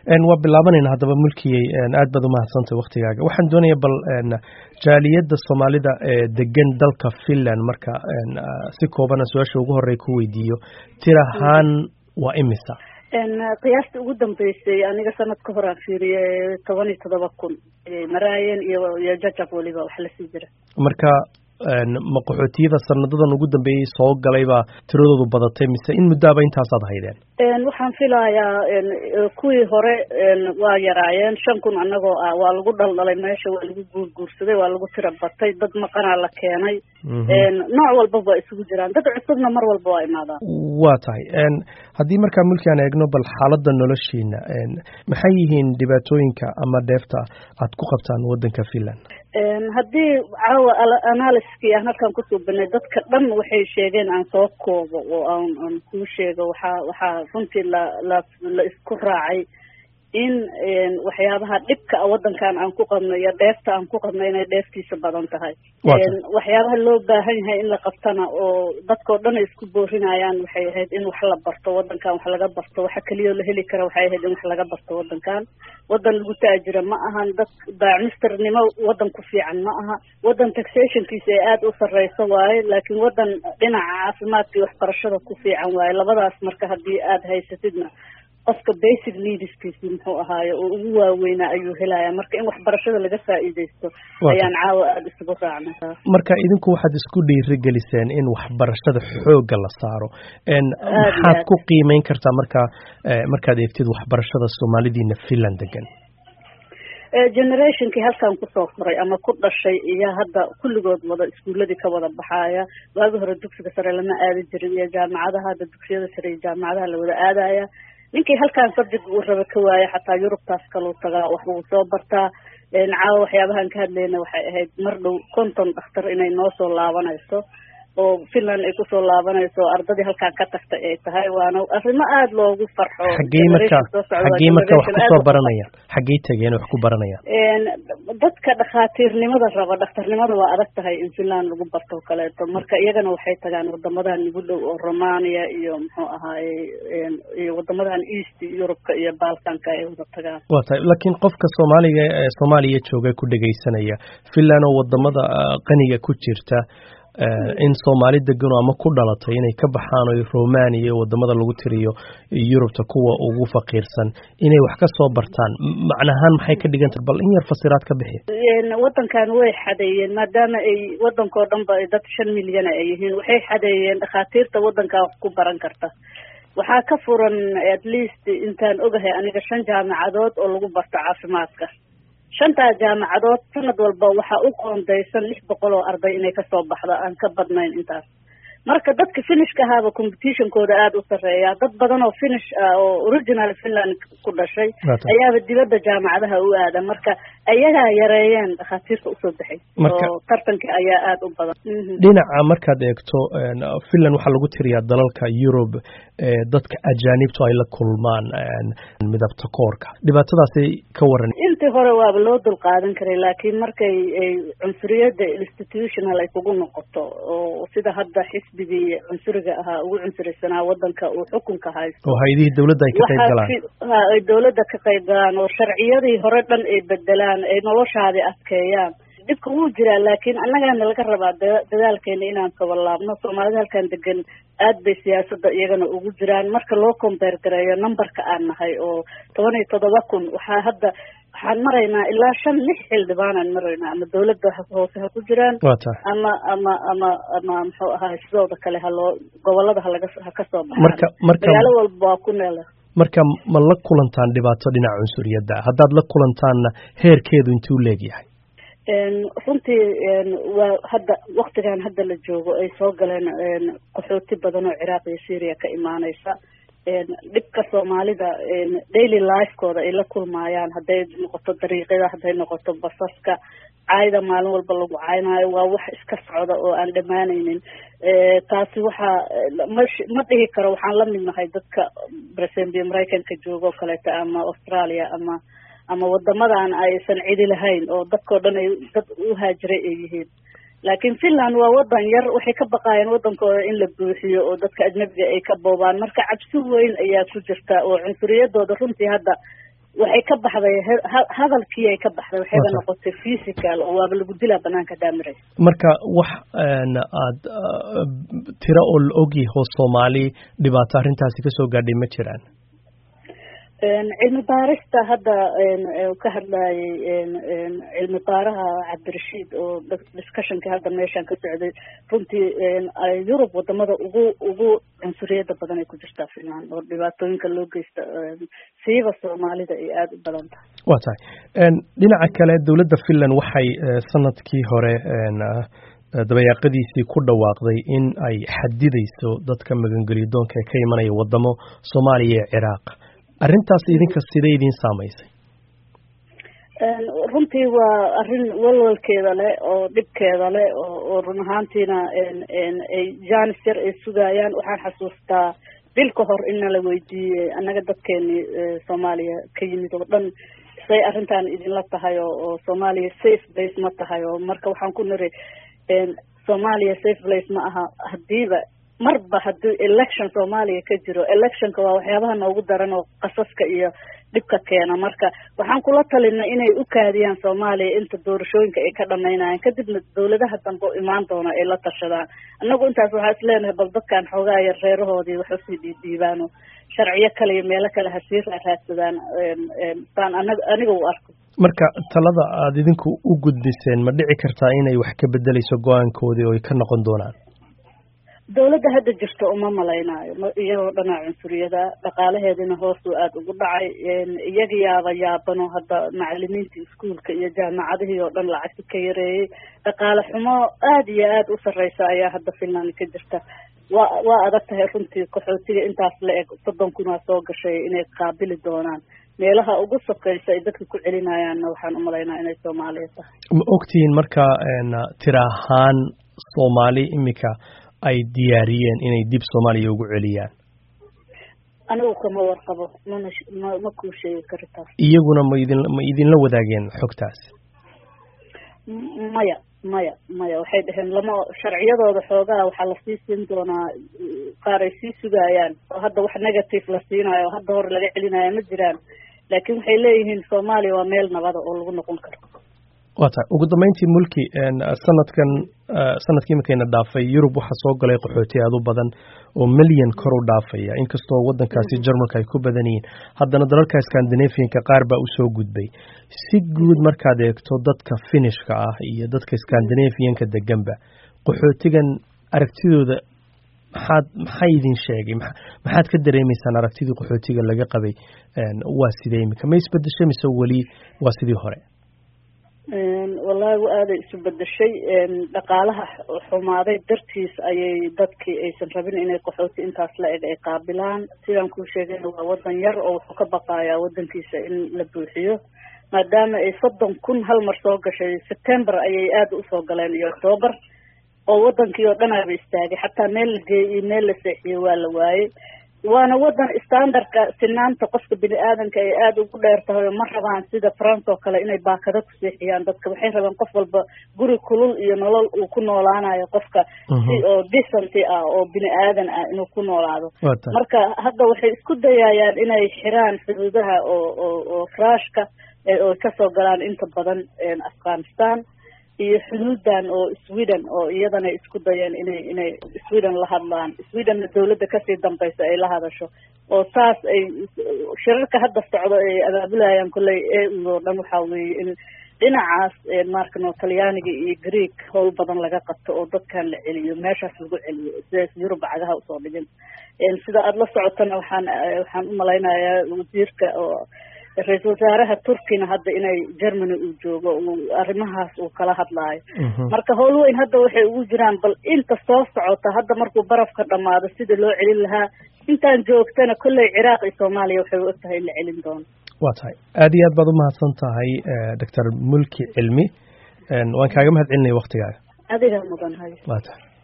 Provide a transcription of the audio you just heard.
waa bilaabanayna haddaba mulkiyey aad baad umahadsantay waktigaaga waxaan doonaya bal jaaliyadda soomaalida ee degan dalka finland marka si koobana su-aasha ugu horey ku weydiiyo tir ahaan waa imisa qiyaastii ugu dambeysay aniga sanad ka hor aan fiiriyey toban iyo toddoba kun maraayan iyo iyo jajab weliba wax lasii jira marka ma qaxootiyada sanadadan ugu dambeeyey soo galay baa tiradoodu badatay mise in muddaaba intaasaad haydeen waxaan filayaa kuwii hore waa yaraayeen shan kun anagoo ah waa lagu dhaldhalay meesha waa lagu guurguursaday waa lagu tira batay dad maqanaa la keenay nooc walbaba waa isugu jiraan dad cusubna mar walba waa imaadaan waa tahay haddii markaa mulki aan eegno bal xaaladda noloshiina maxay yihiin dhibaatooyinka ama dheefta aad ku qabtaan waddanka finland haddii caawa analyskii aan halkan kusoo banay dadka dhan waxay sheegeen aan soo koobo oo aan aan kuu sheego waxaa waxaa runtii la la la isku raacay in waxyaabaha dhibka a waddankan aan ku qabno iyo dheefta aan ku qabno inay dheeftiisa badan tahay waxyaabaha loo baahan yahay in la qabtana oo dadkao dhan ay isku boorinayaan waxay ahayd in wax la barto waddankan wax laga barto waxa keliyao la heli kara waxay ahayd in wax laga barto waddankan waddan lagu taajira ma ahan dad baacmisternimo waddan ku fiican ma aha waddan taxationkiisa ay aada u sarreyso waaye laakiin waddan dhinaca caafimaadka iyo waxbarashada ku fiican waaye labadaas marka haddii aada haysatidna qofka basic needskiisi muxuu ahaaye oo ugu waaweynaa ayuu helaya marka in waxbarashada laga faa'iidaysto ayaan caawa aada isugu raacnay marka idinku waxaad isku dhiirigeliseen in waxbarashada xoogga la saaro maxaad ku qiimeyn kartaa marka markaad eegtid waxbarashada soomaalidiina finland degan generationkii halkan kusoo koray ama ku dhashay iyo hadda kulligood wada iskuuladii ka wada baxaaya waagi hore dugsiga sare lama aadi jirin iyo jaamacadaha hadda dugsiyada sare iyo jaamacadaha la wada aadaya ninkii halkan subject uu raba ka waaya xataa yurubtaas kaluu tagaa wax uu soo bartaa caawa waxyaabahan ka hadlayna waxay ahayd mar dhow konton dhakhtar inay noo soo laabanayso oo finland ay kusoo laabanayso o ardadii halkaan ka tagtay ay tahay waana arrimo aada loogu farxo xaggey marka xaggey marka wax kusoo baranayaan xaggey tegeen wax ku baranayaan dadka dhakhaatiirnimada raba dhakhtarnimada waa adag tahay in finland lagu barto kaleeto marka iyagana waxay tagaan wadamadan ugu dhow oo romania iyo muxuu ahaaye iyo wadamadan east eurubka iyo balkanka ay wada tagaan waa tahay laakiin qofka soomaaliga ee soomaaliya jooga ku dhegaysanaya finland oo wadamada qaniga ku jirta in soomaali degano ama ku dhalatay inay ka baxaan o romania iyo wadamada lagu tiriyo yurubta kuwa ugu faqiirsan inay wax ka soo bartaan macnahaan maxay ka dhiganta bal in yar fasiraad ka bixi waddankan way xadeeyeen maadaama ay waddankao dhan ba dad shan milyana ay yihiin waxay xadeeyeen dhakhaatiirta waddankaa wax ku baran karta waxaa ka furan at least intaan ogahay aniga shan jaamacadood oo lagu barto caafimaadka shantaa jaamacadood sanad walba waxaa u qoondaysan lix boqol oo arday inay kasoo baxdo aan ka badnayn intaas marka dadka finishka ahaaba competitionkooda aada u sarreeya dad badan oo finish ah oo original finland ku dhashay ayaaba dibadda jaamacadaha u aada marka ayagaa yareeyeen dhakhaatiirta usoo baxay oo tartanka ayaa aada u badan dhinaca markaad eegto finland waxaa lagu tiriyaa dalalka yurub dadka ajaanibtu ay la kulmaan midabta koorka dhibaatadaasay ka waran intii hore waaba loo dul qaadan karay laakiin markay ay cunsuriyadda institutional ay kugu noqoto oo sida hadda xisbigii cunsuriga ahaa ugu cunsurisanaa waddanka uu xukunka haysto oo hay-adihii dowladda ay ka qayb galaan ay dowladda ka qayb galaan oo sharciyadii hore dhan ay bedelaan ay noloshaadii adkeeyaan dhibka wuu jiraa laakiin annagaana laga rabaa dadaalkeena inaan kabalaabno soomaalida halkan degan aad bay siyaasadda iyagana ugu jiraan marka loo combeer gareeyo numberka aan nahay oo toban iyo toddoba kun waxaa hadda waxaan maraynaa ilaa shan lix xildhibaanaan maraynaa ama dowladda hoose ha ku jiraan ama ama ama ama muxuu ahaay sidooda kale haloo gobolada halaga ha kasoo marka marka magaalo walba waa ku neela marka ma la kulantaan dhibaato dhinaca cunsuriyadda haddaad la kulantaanna heerkeedu intuu leegyahay runtii waa hadda waktigan hadda la joogo ay soo galeen qaxooti badan oo ciraaq iyo syria ka imaaneysa dhibka soomaalida daily lifekooda ay la kulmaayaan hadday noqoto dariiqyada hadday noqoto basaska caayda maalin walba lagu caynaayo waa wax iska socda oo aan dhammaanaynin taasi waxaa ma ma dhihi karo waxaan la mid nahay dadka presembia maraykanka jooga oo kaleeto ama australia ama ama wadamadan aysan cidi lahayn oo dadkao dhan ay dad u haajiray ay yihiin laakiin finland waa wadan yar waxay ka baqaayeen wadankooda in la buuxiyo oo dadka ajnabiga ay ka boobaan marka cabsi weyn ayaa ku jirta oo cunsuriyadooda runtii hadda waxay ka baxday hadalkii ay ka baxday waxayba noqotay physical oo waaba lagu dilaa banaanka daamiraysa marka wax aad tiro oo la ogyaho soomaali dhibaato arrintaasi kasoo gaadhay ma jiraan cilmi baarista hadda ka hadlayay cilmi baaraha cabdirashiid oo discussionka hadda meeshaan ka socday runtii yurub wadamada ugu ugu cunsuriyada badan ay ku jirtaa finland oo dhibaatooyinka loo geysta siiba soomaalida ay aada u badan tahay wa tahay dhinaca kale dowladda finland waxay sanadkii hore dabayaaqadiisii ku dhawaaqday in ay xadidayso dadka magangelidoonka ee ka imanaya wadamo soomaaliya iyo ciraaq arrintaas idinka sidee idiin saamaysay runtii waa arrin walwalkeeda leh oo dhibkeeda leh oo run ahaantiina ay janis yar ay sugayaan waxaan xasuustaa bil ka hor in nala weydiiyey annaga dadkeenii soomaaliya ka yimid oo dhan say arrintan idinla tahay oo oo soomaaliya safe place ma tahay oo marka waxaan ku niri soomaaliya safe place ma aha hadiiba marba haddii election soomaaliya ka jiro electionka waa waxyaabaha noogu daran oo qasaska iyo dhibka keena marka waxaan kula talinay inay u kaadiyaan soomaaliya inta doorashooyinka ay ka dhamaynayaan kadibna dawladaha dambe o imaan doona ay la tashadaan annagu intaas waxaa is leenahay bal dadkan xoogaa yar reerahoodii wax usii dhiidhiibaano sharciyo kale iyo meelo kale hasii raaraadsadaan saan anaga aniga u arko marka talada aada idinku u gudbiseen ma dhici kartaa inay wax ka bedeleyso go-aankoodii oo ay ka noqon doonaan dawladda hadda jirta uma malaynaayo iyagoo dhanaa cunsuriyada dhaqaalaheedina hoosuu aada ugu dhacay iyaga yaaba yaabano hadda macalimiinta iskuolka iyo jaamacadihii oo dhan lacagti ka yareeyey dhaqaale xumo aada iyo aada u sarreysa ayaa hadda finland ka jirta waa waa adag tahay runtii qaxootiga intaas la eg soddon kunaa soo gashay inay qaabili doonaan meelaha ugu sokeysa ay dadka ku celinayaanna waxaan umalaynaa inay soomaaliya tahay ma ogtihiin marka tira ahaan soomaali imika ay diyaariyeen inay dib soomaaliya ugu celiyaan anigu kama warqabo mana ma ma kuu sheegi karo taas iyaguna ma idin ma idinla wadaageen xogtaas maya maya maya waxay dhaheen lama sharciyadooda xoogaa waxaa lasii siin doonaa qaar ay sii sugayaan oo hadda wax negative la siinayo oo hadda hore laga celinayo ma jiraan laakiin waxay leeyihiin soomaaliya waa meel nabada oo lagu noqon karo wa tahay ugu dambeyntii mulki sanadkan sanadkii imakayna dhaafay yurub waxaa soo galay qaxooti aada u badan oo milyan kor u dhaafaya inkastoo waddankaasi jarmalka ay ku badan yihiin haddana dalalka scandinavianka qaar baa usoo gudbay si guud markaad eegto dadka finishka ah iyo dadka scandinavianka deganba qaxootigan aragtidooda maxaad maxaa idin sheegay maxaad ka dareemaysaan aragtidii qaxootiga laga qabay waa sidee imika ma isbedeshay mise weli waa sidii hore wallaahi wa aaday isu bedeshay dhaqaalaha xumaaday dartiis ayay dadkii aysan rabin inay qaxooti intaas la eg ay qaabilaan sidaan kuu sheegayna waa wadan yar oo wuxuu ka baqayaa wadankiisa in la buuxiyo maadaama ay soddon kun hal mar soo gashay september ayay aada usoo galeen iyo octoober oo wadankii oo dhanaaba istaagay xataa meel la geeyey iyo meel la seexiyey waa la waayey waana wadan standardka sinaanta qofka bini aadanka ay aada ugu dheer tahay oo ma rabaan sida france oo kale inay baakado ku seexiyaan dadka waxay rabaan qof walba guri kulul iyo nolol uu ku noolaanayo qofka si oo decenty ah oo bini aadan ah inuu ku noolaado marka hadda waxay isku dayayaan inay xiraan xuduudaha oo oo oo rushka oo kasoo galaan inta badan afghanistan iyo xuduudan oo sweden oo iyadana isku dayeen inay inay sweden la hadlaan swedenna dawladda kasii dambaysa ay la hadasho oo saas ay shirarka hadda socdo ay abaabulayaan kolley e u oo dhan waxaa weeye in dhinacaas markano talyaaniga iyo greek howl badan laga qabto oo dadkan la celiyo meeshaas lagu celiyo sidaas yurub cagaha usoo dhigin sida aada la socotana waxaan waxaan umalaynayaa wasiirka oo ra-iisul wasaaraha turkina hadda inay germany uu joogo uu arrimahaas uu kala hadlaayo marka howl weyn hadda waxay ugu jiraan bal inta soo socota hadda markuu barafka dhamaado sida loo celin lahaa intaan joogtana kolley ciraaq iyo soomaaliya waxay u egtahay in la celin doono waa tahay aada iyo aad baad umahadsan tahay doctor mulki cilmi waan kaaga mahad celinaya waktigaaga adiga mudan hay waa tahay